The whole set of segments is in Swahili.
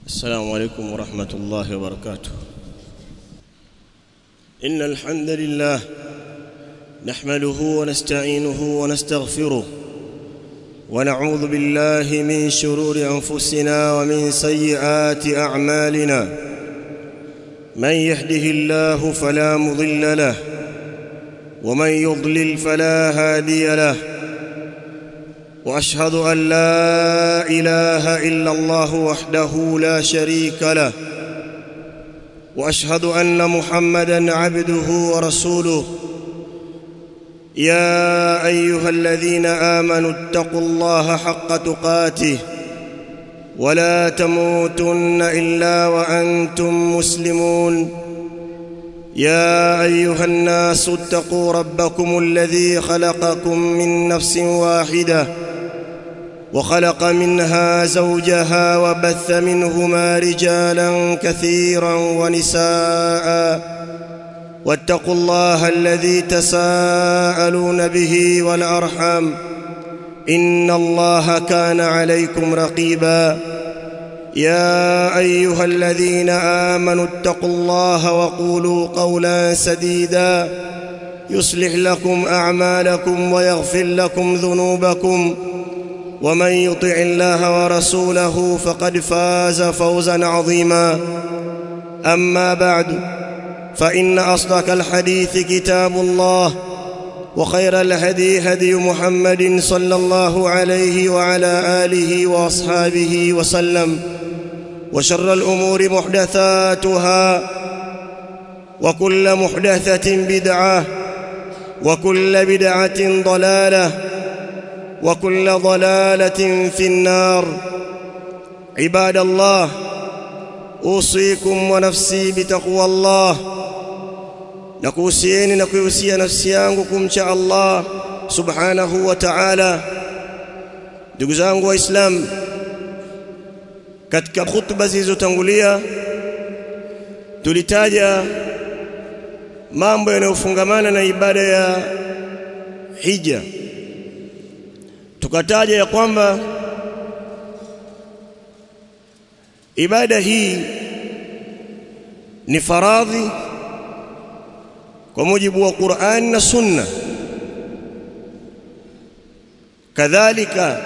السلام عليكم ورحمة الله وبركاته إن الحمد لله نحمده ونستعينه ونستغفره ونعوذ بالله من شرور أنفسنا ومن سيئات أعمالنا من يهده الله فلا مضل له ومن يضلل فلا هادي له واشهد ان لا اله الا الله وحده لا شريك له واشهد ان محمدا عبده ورسوله يا ايها الذين امنوا اتقوا الله حق تقاته ولا تموتن الا وانتم مسلمون يا ايها الناس اتقوا ربكم الذي خلقكم من نفس واحده وخلق منها زوجها وبث منهما رجالا كثيرا ونساء واتقوا الله الذي تساءلون به والارحام ان الله كان عليكم رقيبا يا ايها الذين امنوا اتقوا الله وقولوا قولا سديدا يصلح لكم اعمالكم ويغفر لكم ذنوبكم ومن يطع الله ورسوله فقد فاز فوزا عظيما اما بعد فان اصدق الحديث كتاب الله وخير الهدي هدي محمد صلى الله عليه وعلى اله واصحابه وسلم وشر الامور محدثاتها وكل محدثه بدعه وكل بدعه ضلاله وكل ضلاله في النار عباد الله اوصيكم ونفسي بتقوى الله nakuhusieni na kuihusia nafsi yangu kumcha Allah subhanahu wa ta'ala ndugu zangu waislamu katika khutba zilizotangulia tulitaja mambo yanayofungamana na ibada ya hija tukataja ya kwamba ibada hii ni faradhi kwa mujibu wa Qur'an na Sunna kadhalika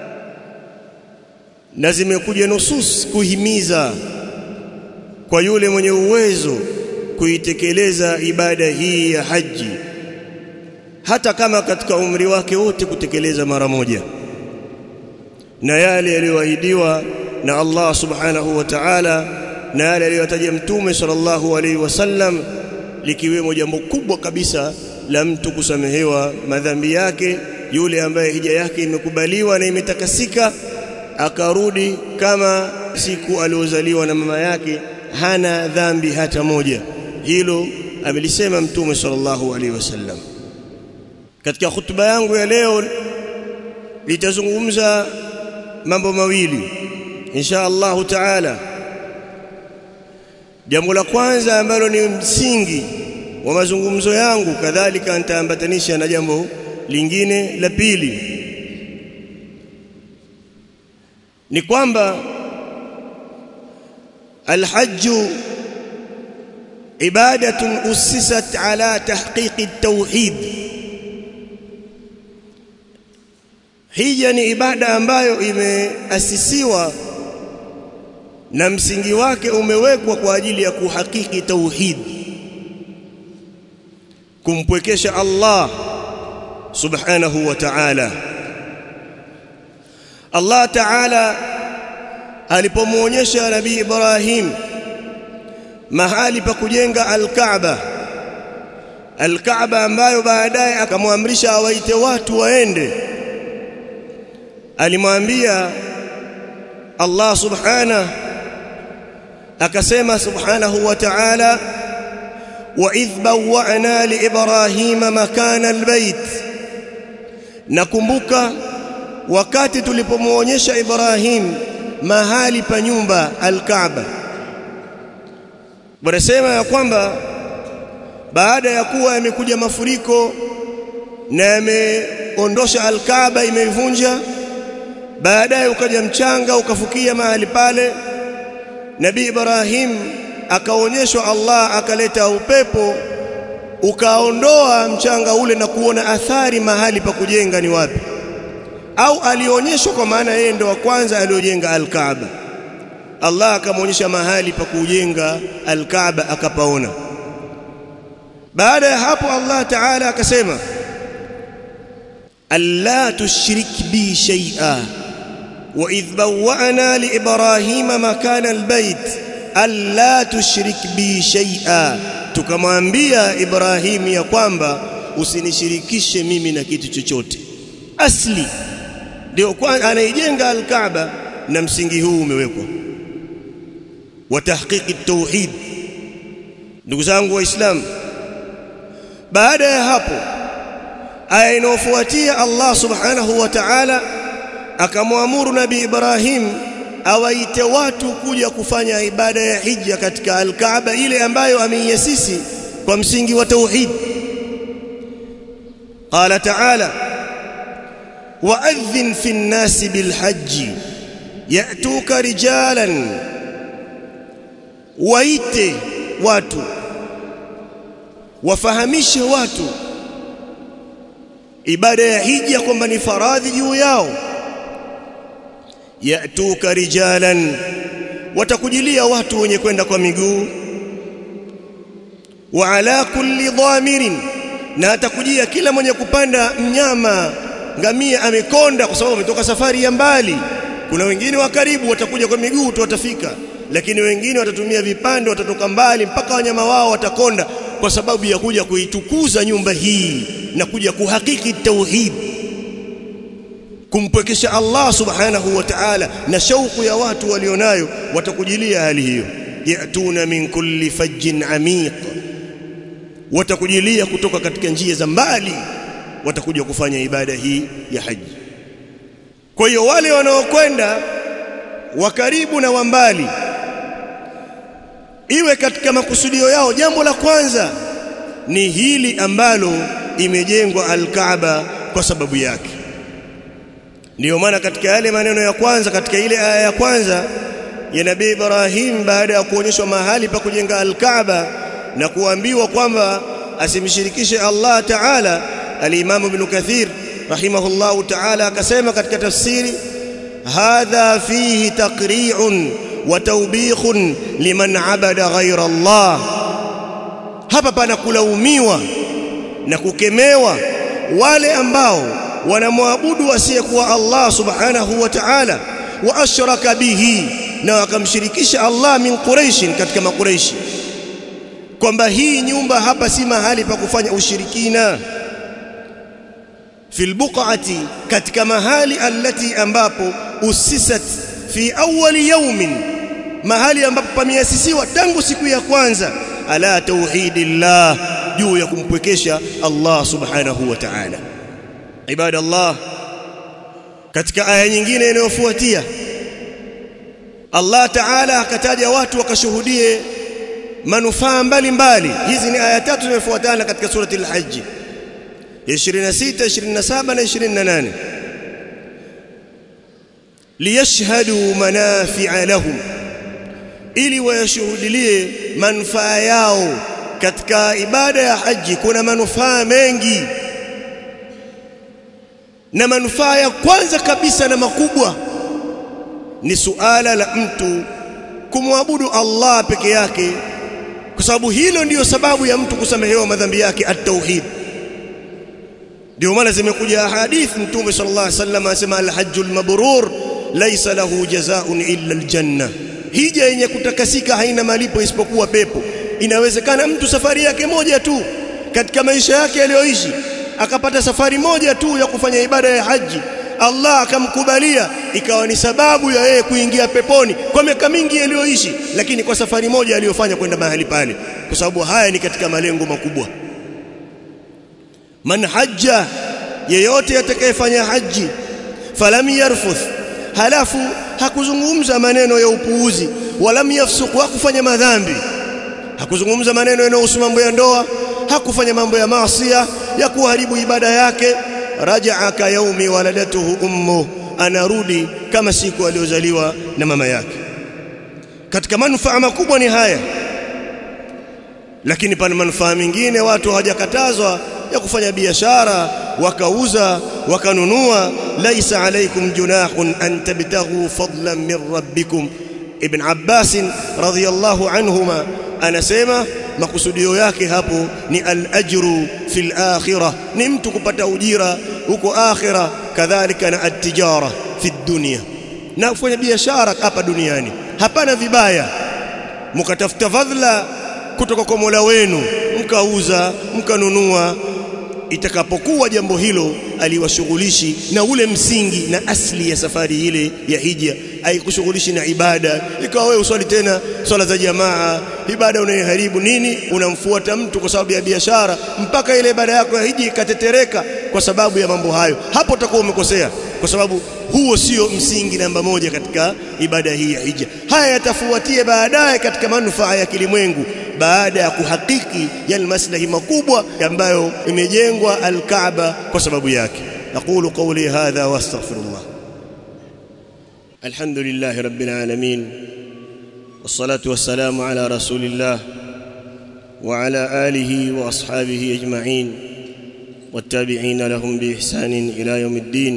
na zimekuja nusus kuhimiza kwa yule mwenye uwezo kuitekeleza ibada hii ya haji hata kama katika umri wake wote kutekeleza mara moja na yale yaliyoahidiwa na Allah subhanahu wa ta'ala na yale aliyotaja mtume sallallahu alaihi wasallam likiwemo jambo kubwa kabisa la mtu kusamehewa madhambi yake yule ambaye hija yake imekubaliwa na imetakasika akarudi kama siku aliozaliwa na mama yake hana dhambi hata moja hilo amelisema mtume sallallahu alaihi wasallam katika hutuba yangu ya leo litazungumza mambo mawili insha Allah taala jambo la kwanza ambalo ni msingi wa mazungumzo yangu kadhalika nitaambatanisha na jambo lingine la pili ni kwamba الحج عباده اسست على تحقيق التوحيد hija ni ibada ambayo imeasisiwa na msingi wake umewekwa kwa ajili ya kuhakiki tauhid kumpwekesha Allah subhanahu wa ta'ala Allah ta'ala alipomuonyesha nabii Ibrahim mahali pa kujenga al-Kaaba al-Kaaba ambayo baadaye akamwamrisha awaite watu waende alimwambia Allah subhanahu akasema subhanahu wa ta'ala wa idh bawwa'na li ibrahima makana albayt nakumbuka wakati tulipomuonyesha Ibrahim mahali pa nyumba al-Kaaba wanasema ya kwamba baada ya kuwa yamekuja mafuriko na yameondosha al-Kaaba imeivunja baadaye ukaja mchanga ukafukia mahali pale Nabii Ibrahim akaonyeshwa Allah akaleta upepo ukaondoa mchanga ule na kuona athari mahali pa kujenga ni wapi au alionyeshwa kwa maana yeye ndo wa kwanza aliojenga al-Kaaba Allah akamwonyesha mahali pa kujenga al-Kaaba akapaona baada ya hapo Allah Ta'ala akasema alla tushrik bi shay'a wa idh bawwa'na li ibrahima makana al-bayt alla tushrik bi shay'a tukamwambia Ibrahim ya kwamba usinishirikishe mimi na kitu chochote asli ndio kwanza anaijenga al-Kaaba na msingi huu umewekwa wa tahqiqi tauhid ndugu zangu waislamu baada ya hapo aya inayofuatia Allah subhanahu wa ta'ala akamwamuru nabii Ibrahim awaite watu kuja kufanya ibada ya hija katika al-Kaaba ile ambayo ameiasisi kwa msingi wa tauhid qala ta'ala wa'adhin fi an-nasi bil hajj ya'tuka rijalan waite watu wafahamishe watu ibada ya hija kwamba ni faradhi juu yao yatuka rijalan watakujilia watu wenye kwenda kwa miguu wa ala kulli dhamirin na atakujia kila mwenye kupanda mnyama ngamia amekonda kwa sababu ametoka safari ya mbali kuna wengine wa karibu watakuja kwa miguu tu watafika lakini wengine watatumia vipande watatoka mbali mpaka wanyama wao watakonda kwa sababu ya kuja kuitukuza nyumba hii na kuja kuhakiki tauhid kumpwekesha Allah subhanahu wa ta'ala na shauku ya watu walionayo watakujilia hali hiyo yatuna min kulli fajjin amiq watakujilia kutoka katika njia za mbali watakuja kufanya ibada hii ya haji kwa hiyo wale wanaokwenda wa karibu na wa mbali iwe katika makusudio yao jambo la kwanza ni hili ambalo imejengwa al-Kaaba kwa sababu yake ndiyo maana katika yale maneno ya kwanza katika ile aya ya kwanza ya Nabii Ibrahim baada ya kuonyeshwa mahali pa kujenga al-Kaaba na kuambiwa kwamba asimshirikishe Allah Ta'ala al-Imam Ibn Kathir rahimahullahu Ta'ala akasema katika tafsiri hadha fihi taqri'un wa tawbikhun liman abada ghayra Allah hapa pana kulaumiwa na kukemewa wale ambao wanamwabudu asiyekuwa Allah subhanahu wa ta'ala wa ashraka bihi na wakamshirikisha Allah min Quraish katika makuraishi kwamba hii nyumba hapa si mahali pa kufanya ushirikina fil buqati katika mahali allati ambapo usisat fi awwali yawmin mahali ambapo pameasisiwa tangu siku ya kwanza ala tauhidillah juu ya kumpwekesha Allah subhanahu wa ta'ala ibadallah katika aya nyingine inayofuatia Allah ta'ala akataja watu wakashuhudie manufaa mbalimbali hizi ni aya tatu zinazofuatana katika surati al-hajj 26 27 na 28 liyashhadu manafi'a lahum ili wayashuhudilie manufaa yao katika ibada ya haji kuna manufaa mengi na manufaa ya kwanza kabisa na makubwa ni suala la mtu kumwabudu Allah peke yake kwa sababu hilo ndiyo sababu ya mtu kusamehewa madhambi yake at-tauhid ndio maana zimekuja hadithi mtume sallallahu alaihi wasallam anasema al-hajjul mabrur laysa lahu jazaa'un illa al-janna hija yenye kutakasika haina malipo isipokuwa pepo inawezekana mtu safari yake moja tu katika maisha yake aliyoishi akapata safari moja tu ya kufanya ibada ya haji Allah akamkubalia ikawa ni sababu ya yeye kuingia peponi kwa miaka mingi aliyoishi lakini kwa safari moja aliyofanya kwenda mahali pale kwa sababu haya ni katika malengo makubwa man hajja yeyote atakayefanya haji falam yarfuth halafu hakuzungumza maneno ya upuuzi walam yafsuq hakufanya madhambi hakuzungumza maneno yanayohusu mambo ya ndoa hakufanya mambo ya maasiya ya kuharibu ibada yake rajaa ka yaumi waladatuhu ummu anarudi kama siku aliyozaliwa na mama yake katika manufaa makubwa ni haya lakini pana manufaa mengine watu hawajakatazwa ya kufanya biashara wakauza wakanunua laisa alaikum junahun an tabtaghu fadlan min rabbikum ibn Abbas radhiyallahu anhuma anasema makusudio yake hapo ni al-ajru fil akhirah ni mtu kupata ujira huko akhirah kadhalika na at-tijara fi dunya na kufanya biashara hapa duniani hapana vibaya mkatafuta fadhila kutoka kwa Mola wenu mkauza mkanunua itakapokuwa jambo hilo aliwashughulishi na ule msingi na asli ya safari ile ya hija haikushughulishi na ibada ikawa wewe uswali tena swala za jamaa ibada unaiharibu nini unamfuata mtu kwa sababu ya biashara mpaka ile ibada yako ya hija ikatetereka kwa sababu ya mambo hayo hapo utakuwa umekosea kwa sababu huo sio msingi namba moja katika ibada hii ya hija haya yatafuatia baadaye katika manufaa ya kilimwengu baada ya kuhakiki yale maslahi makubwa ambayo imejengwa al-Kaaba kwa sababu yake aqulu qawli hadha wastaghfirullah alhamdulillah rabbil alamin wassalatu wassalamu ala rasulillah wa ala alihi wa ashabihi ajma'in والتابعين لهم بإحسان إلى يوم الدين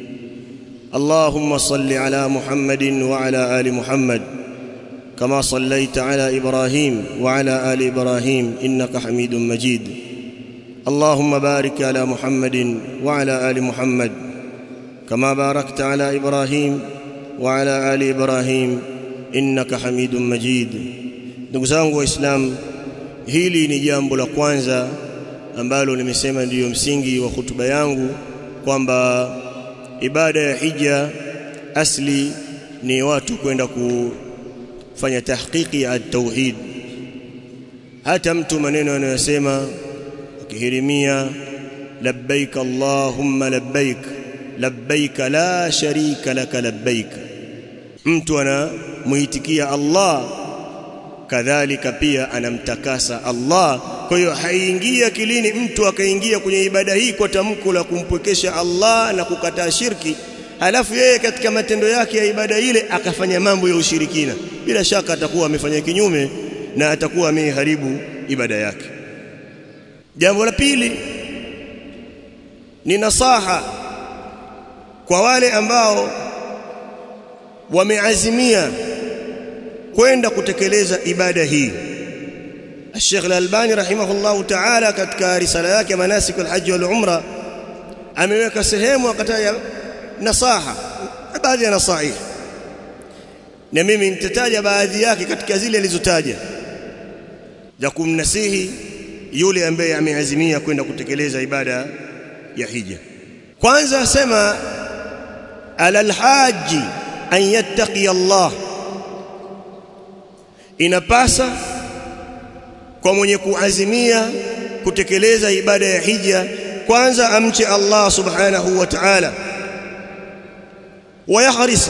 اللهم صل على محمد وعلى آل محمد كما صليت على ابراهيم وعلى ال ابراهيم انك حميد مجيد اللهم بارك على محمد وعلى ال محمد كما باركت على ابراهيم وعلى ال ابراهيم انك حميد مجيد ndugu zangu waislamu hili ni jambo la kwanza ambalo nimesema ndiyo msingi wa hutuba yangu kwamba ibada ya hija asli ni watu kwenda ku fanya tahqiqi ya tauhid hata mtu maneno anayosema akihirimia labbaik allahumma labbaik labbaik la sharika laka labbaik mtu anamuitikia Allah kadhalika pia anamtakasa Allah kwa hiyo haingia kilini mtu akaingia kwenye ibada hii kwa tamko la kumpwekesha Allah na kukataa shirki halafu yeye katika matendo yake ya ibada ile akafanya mambo ya ushirikina bila shaka atakuwa amefanya kinyume na atakuwa ameharibu ibada yake jambo la pili ni nasaha kwa wale ambao wameazimia kwenda kutekeleza ibada hii Sheikh Al-Albani rahimahullahu ta'ala katika risala yake manasik al-hajj wal umra ameweka sehemu akataja nasaha baadhi ya nasaih na mimi nitataja baadhi yake katika zile alizotaja za kumnasihi yule ambaye ameazimia kwenda kutekeleza ibada ya hija kwanza asema alal haji an yattaqi Allah inapasa kwa mwenye kuazimia kutekeleza ibada ya hija kwanza amche Allah subhanahu wa ta'ala ويحرص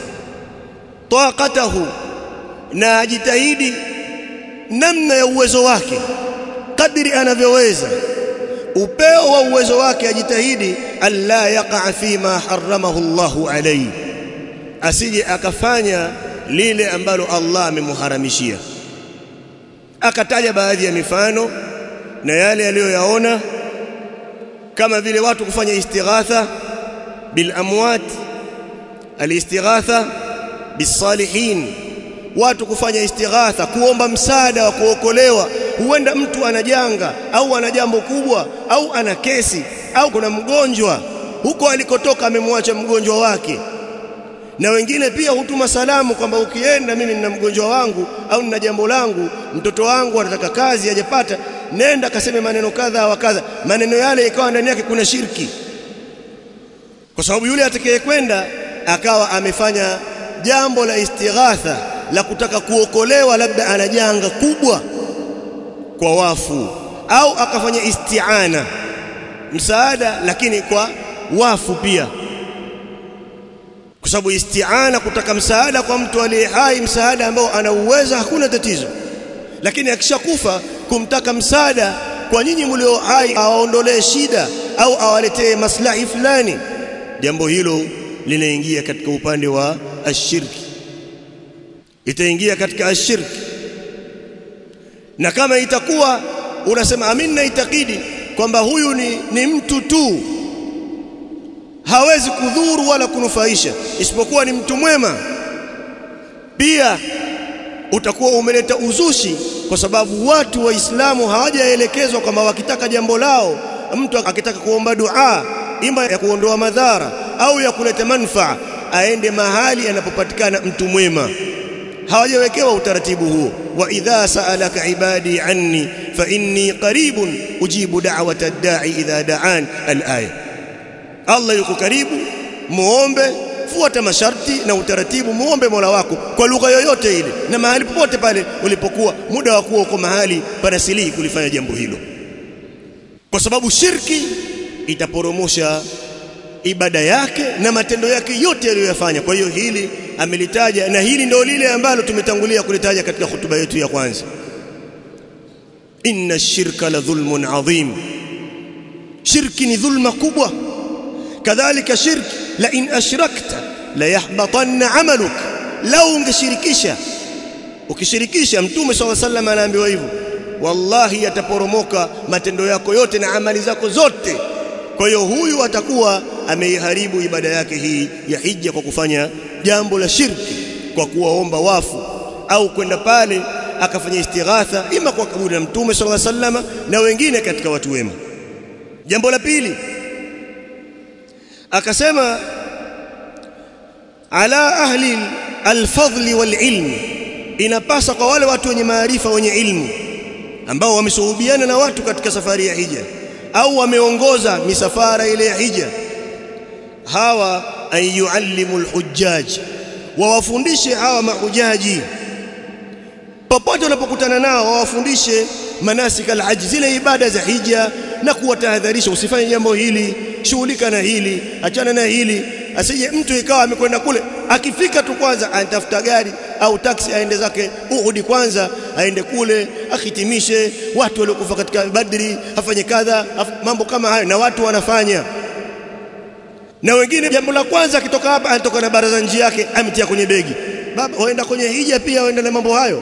طاقته na ajitahidi namna ya uwezo wake kadri anavyoweza upeo wa uwezo wake ajitahidi alla yaqa fi ma haramahu Allahu alayhi asije akafanya lile ambalo Allah amemuharamishia akataja baadhi ya mifano na yale aliyoyaona kama vile watu kufanya istighatha bil amwat alistighatha bisalihin watu kufanya istighatha kuomba msaada wa kuokolewa huenda mtu ana janga au ana jambo kubwa au ana kesi au kuna mgonjwa huko alikotoka amemwacha mgonjwa wake na wengine pia hutuma salamu kwamba ukienda mimi nina mgonjwa wangu au nina jambo langu mtoto wangu anataka kazi hajapata nenda kaseme maneno kadha wa kadha maneno yale ikawa ndani yake kuna shirki kwa sababu yule atakayekwenda akawa amefanya jambo la istighatha la kutaka kuokolewa labda ana janga kubwa kwa wafu au akafanya isti'ana msaada lakini kwa wafu pia kwa sababu isti'ana kutaka msaada kwa mtu aliye hai msaada ambao ana uwezo hakuna tatizo lakini akishakufa kumtaka msaada kwa nyinyi mlio hai awaondolee shida au awaletee maslahi fulani jambo hilo linaingia katika upande wa ashirki itaingia katika ashirki na kama itakuwa unasema amin na itakidi kwamba huyu ni, ni mtu tu hawezi kudhuru wala kunufaisha isipokuwa ni mtu mwema pia utakuwa umeleta uzushi kwa sababu watu waislamu hawajaelekezwa kwamba wakitaka jambo lao mtu akitaka kuomba dua ima ya kuondoa madhara au ya kuleta manufaa aende mahali anapopatikana mtu mwema hawajawekewa utaratibu huo wa idha sa'alaka ibadi anni fa inni qaribun ujibu da'wata ad-da'i idha da'an al-aya Allah yuko karibu muombe fuata masharti na utaratibu muombe Mola wako kwa lugha yoyote ile na mahali popote pale ulipokuwa muda wa kuwa uko mahali panasilihi kulifanya jambo hilo kwa sababu shirki itaporomosha ibada yake na matendo yake yote aliyoyafanya kwa hiyo hili amelitaja na hili ndio lile ambalo tumetangulia kulitaja katika hutuba yetu ya kwanza inna shirka la dhulmun adhim shirki ni dhulma kubwa kadhalika shirki la in ashrakta la yahbatanna amaluk lau ungeshirikisha ukishirikisha mtume swalla sallam anaambiwa hivyo wallahi yataporomoka matendo yako yote na amali zako zote kwa hiyo huyu atakuwa ameiharibu ibada yake hii ya hija kwa kufanya jambo la shirki kwa kuwaomba wafu au kwenda pale akafanya istighatha ima kwa kaburi la mtume sallallahu alaihi wasallam na wengine katika watu wema jambo la pili akasema ala ahli alfadli walilm inapasa kwa wale watu wenye maarifa wenye ilmu ambao wamesuhubiana na watu katika safari ya hija au wameongoza misafara ile ya hija hawa an yuallimu alhujjaj wawafundishe hawa mahujaji popote unapokutana nao wawafundishe manasik alhajj zile ibada za hija na kuwatahadharisha usifanye jambo hili shughulika na hili achana na hili asije mtu ikawa amekwenda kule akifika tu kwanza anatafuta gari au taksi aende zake Uhud kwanza aende kule akitimishe watu waliokufa katika Badri afanye kadha mambo kama hayo na watu wanafanya na wengine jambo la kwanza akitoka hapa anatoka na baraza njia yake ametia kwenye begi baba waenda kwenye hija pia waenda na mambo hayo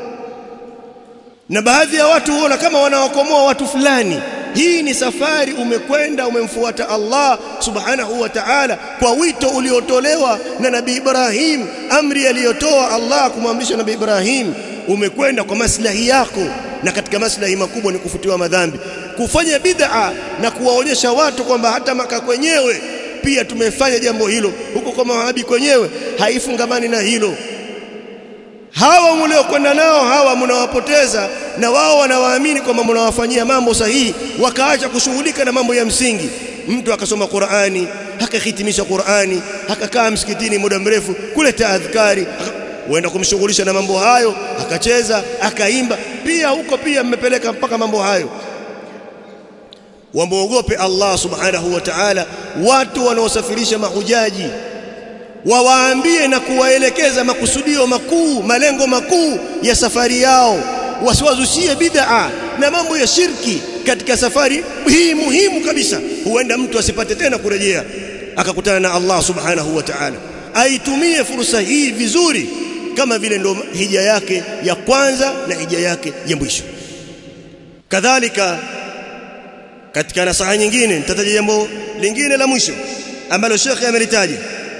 na baadhi ya watu huona kama wanawakomoa watu fulani hii ni safari umekwenda umemfuata Allah subhanahu wa ta'ala kwa wito uliotolewa na Nabii Ibrahim amri aliyotoa Allah kumwamrisha Nabii Ibrahim umekwenda kwa maslahi yako na katika maslahi makubwa ni kufutiwa madhambi kufanya bid'a na kuwaonyesha watu kwamba hata maka kwenyewe pia tumefanya jambo hilo huko kwa mawahabi kwenyewe haifungamani na hilo hawa mliokwenda nao hawa mnawapoteza na wao wanawaamini kwamba mnawafanyia mambo sahihi wakaacha kushughulika na mambo ya msingi mtu akasoma Qur'ani akahitimisha Qur'ani akakaa msikitini muda mrefu kuleta adhkari huenda kumshughulisha na mambo hayo akacheza akaimba pia huko pia mmepeleka mpaka mambo hayo wamuogope Allah subhanahu wa ta'ala watu wanaosafirisha mahujaji wawaambie na kuwaelekeza makusudio makuu malengo makuu ya safari yao wasiwazushie bid'a na mambo ya shirki katika safari hii muhimu kabisa huenda mtu asipate tena kurejea akakutana na Allah subhanahu wa ta'ala aitumie fursa hii vizuri kama vile ndo hija yake ya kwanza na hija yake ya mwisho kadhalika katika nasaha nyingine nitataja jambo lingine la mwisho ambalo shekhe amelitaja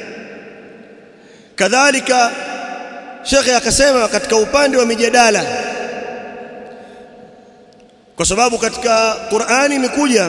kadhalika shekhe akasema katika upande wa mijadala kwa sababu katika Qur'ani imekuja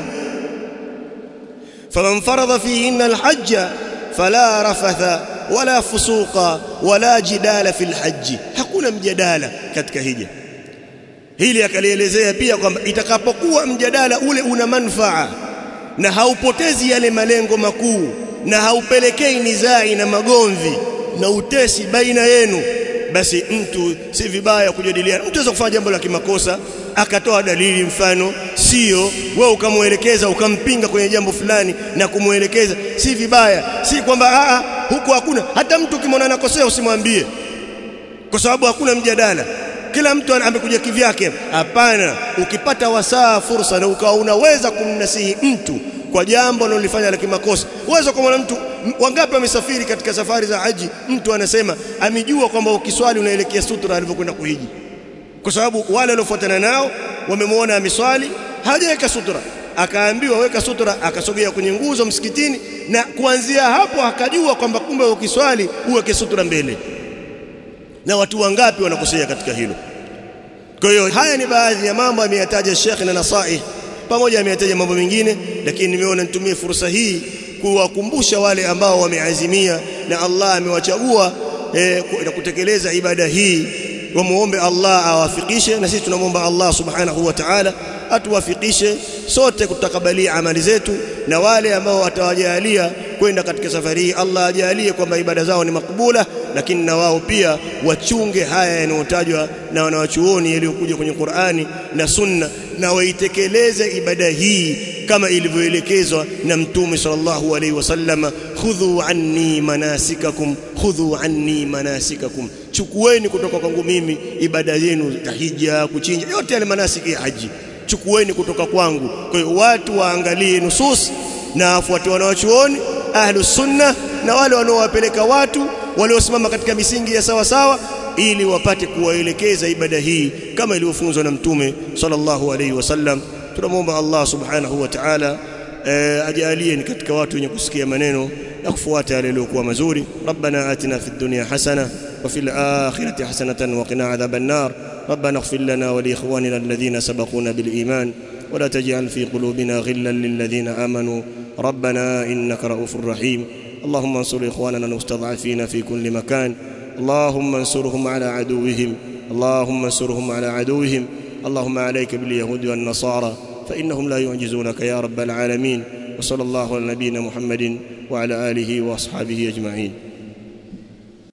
faman faradha fihinna alhajja fala rafatha wala fusuqa wala jidala fil hajji hakuna mjadala katika hija hili akalielezea pia kwamba itakapokuwa mjadala ule una manufaa na haupotezi yale malengo makuu na haupelekei nizai na magomvi na utesi baina yenu basi mtu si vibaya kujadiliana mtu anaweza kufanya jambo la kimakosa akatoa dalili mfano sio wewe ukamwelekeza ukampinga kwenye jambo fulani na kumwelekeza si vibaya si kwamba a huko hakuna hata mtu ukimwona anakosea usimwambie kwa sababu hakuna mjadala kila mtu amekuja kivyake hapana ukipata wasaa fursa na ukawa unaweza kumnasihi mtu kwa jambo analolifanya la kimakosa uweza kumwona mtu wangapi wamesafiri katika safari za haji mtu anasema amejua kwamba ukiswali unaelekea sutra alivyokwenda kuhiji kwa sababu wale waliofuatana nao wamemwona ameswali hajaweka sutra akaambiwa weka sutra akasogea kwenye nguzo msikitini na kuanzia hapo akajua kwamba kumbe ukiswali uweke sutra mbele na watu wangapi wanakosea katika hilo kwa hiyo haya ni baadhi ya mambo ameyataja Sheikh na nasaih pamoja ameyataja mambo mengine lakini nimeona nitumie fursa hii kuwakumbusha wale ambao wameazimia na Allah amewachagua eh, na kutekeleza ibada hii wamuombe Allah awafikishe na sisi tunamwomba Allah subhanahu wa ta'ala atuwafikishe sote kutakabalia amali zetu na wale ambao watawajalia kwenda katika safari hii Allah ajalie kwamba ibada zao ni makbula lakini na wao pia wachunge haya yanayotajwa na wanawachuoni yaliyokuja kwenye Qur'ani na Sunna na waitekeleze ibada hii kama ilivyoelekezwa na Mtume sallallahu alaihi wasallam khudhu anni manasikakum khudhu anni manasikakum chukueni kutoka kwangu mimi ibada yenu tahija kuchinja yote yale manasiki ya haji chukueni kutoka kwangu kwa hiyo watu waangalie nusus na wafuate wanawachuoni ahlus sunna na wale wanaowapeleka watu waliosimama katika misingi ya sawa sawa ili wapate kuwaelekeza ibada hii kama ilivyofunzwa na mtume sallallahu alaihi wasallam tunamwomba Allah subhanahu wa ta'ala ajalie ni katika watu wenye kusikia maneno na kufuata yale yaliyokuwa mazuri rabbana atina fid dunya hasana wa fil akhirati hasanatan wa qina adhaban nar ربنا اغفر لنا ولإخواننا الذين سبقونا بالإيمان ولا تجعل في قلوبنا غلا للذين آمنوا ربنا إنك رؤوف رحيم اللهم انصر إخواننا المستضعفين في كل مكان اللهم انصرهم على عدوهم اللهم انصرهم على عدوهم اللهم عليك باليهود والنصارى فإنهم لا يعجزونك يا رب العالمين وصلى الله على نبينا محمد وعلى آله وأصحابه أجمعين